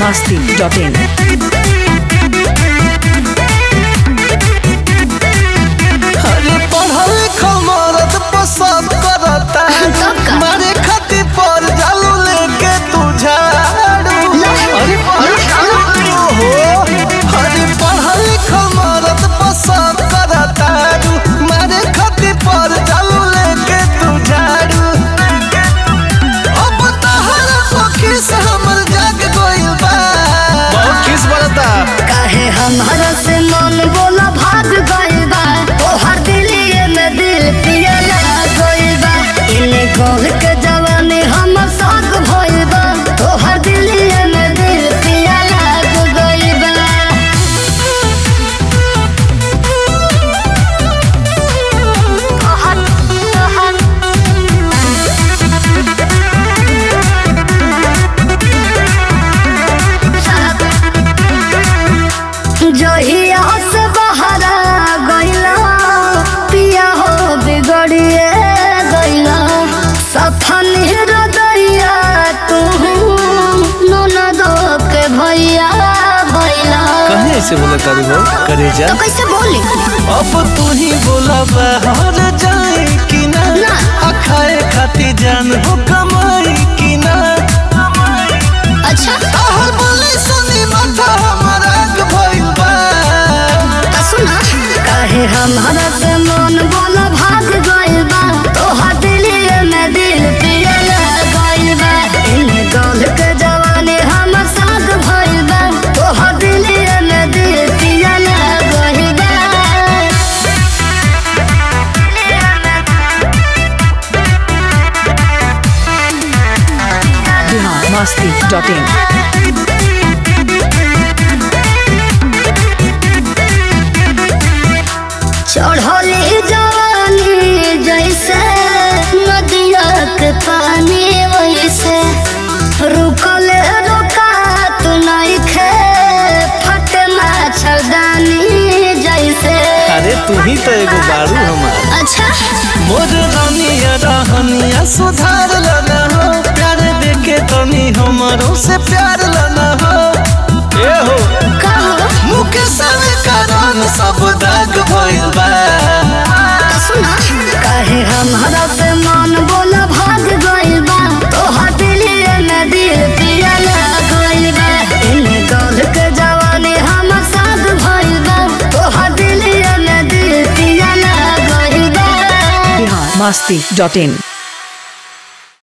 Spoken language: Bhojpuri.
masti.in. अरे पढ़ल लिखल मरद पसंद करता तब का? मारे खातिर पर जालू लेके तू झाड़ू अरे पढ़ल हो अरे पढ़ल लिखल मरद पसंद करता मारे खातिर पर जालू लेके तू झाड़ू अब तहरा पखी से हमर जाग गइल बा बहुत किस बरता काहे हमारा से मन बोला भाग गइल बा तोहर दिलिये में दिल पियला गइल बा इने गोल के जवानी हमर साग भइल बा तोहर दिलिये में दिल पियला गइल बा तोहर तोहर जहिया से बहरा गइला पिया हो बिगड़िए गइला सफन हृदया तू ननदो के भैया भइला कहीं ऐसे बोला तारी हो करे जा तो कैसे बोली अब तू ही बोला बाहर जाए कि ना ना। आ खाए खाती जान हो कमाई कि ना अच्छा आहर बोले सुनी माथा हमारा आग भइल बा तो सुना काहे हमारा से मन बोला भाग गइल बा तोहर दिलिये में दिल पियला गइल बा इने गल के जवानी हमर साग भइल बा तोहर दिलिये में दिल पियला गइल बा Bihar masti.in. चढ़ली जवानी जैसे नदिया के पानी वैसे रुकल रुकात नइखे फटे मच्छरदानी जैसे अरे तू ही तो एगो बारू हमार अच्छा मोर रानिया रहनिया सुधार लना हो प्यार देके तनी हमरो से प्यार लना हो ए हो कहो मुके सारे कारण सब दाग भइल बा तो सुना काहे हमारा से मन बोला भाग गइल बा तोहर दिलिये में दिल पियला गइल बा इने गल के जवानी हमर साथ भइल बा तोहर दिलिये में दिल पियला गइल बा Bihar masti.in.